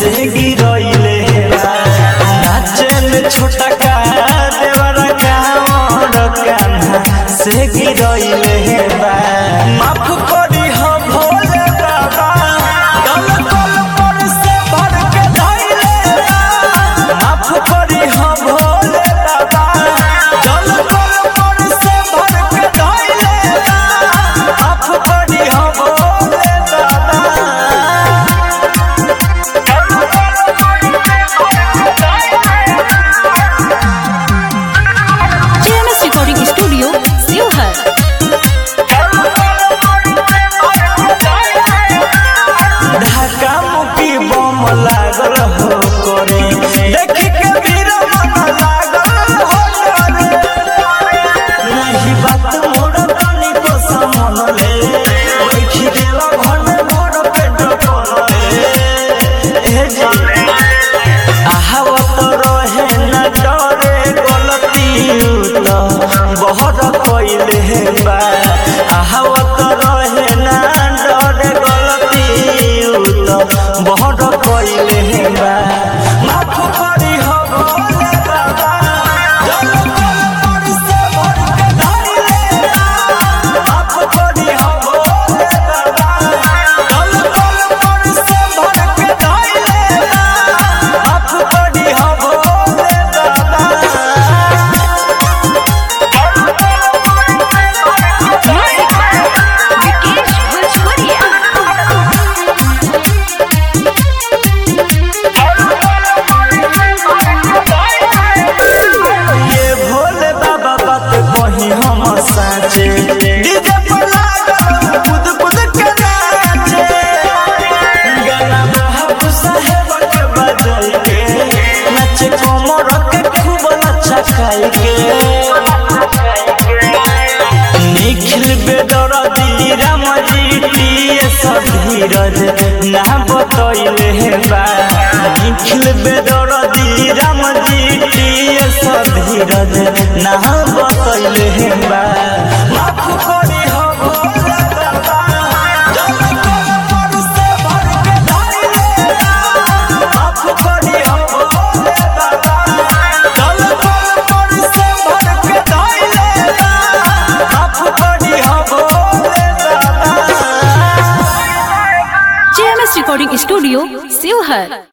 से गिरइले बा नाचे में छोटा का देवरा कामर कान्हा से गिरइले बा माफ करी हो भोले बाबा गल गल पर से भर के धइले बा माफ करी हो भोले बाबा गल गल पर से भर के धइले बा माफ करी हो भोले बाबा JMS Recording Studio, Sivhar. ढाका मुकी बम लागल हो करे देखी के वीर मन लागल हो करे नहीं बात मोर तनी को समन ले बैठी गेला घन मोर पेट कोले ए जी आहावत रहे न डरे गलती त बहुत कइले बा आहावत रहे न डरे गलती त बहुत कइले बा माफ करी हो भोले बाबा जल कल पर से भर के धइले बा माफ करी हो भोले बाबा जल कल पर से भर के धइले बा माफ करी हो भोले बाबा Vikesh Bhojpuria. ये भोले बाबा बात कही हम साचे डीजे पर लागल कूद कूद के नाचे गाना महब साहेब के बजल के नाचे कोमर के खूब अच्छा खाई के निखिल बेदर दी राम जी टीए धीरज ना बतैले बा निखिल बेदर दी राम जी टीए धीरज ना बतैले बा माफ करी हो भोले बाबा जल कल पर से भर के धइले बा माफ करी हो भोले बाबा जल कल पर से भर के धइले बा माफ करी हो भोले बाबा JMS Recording Studio, Sivhar.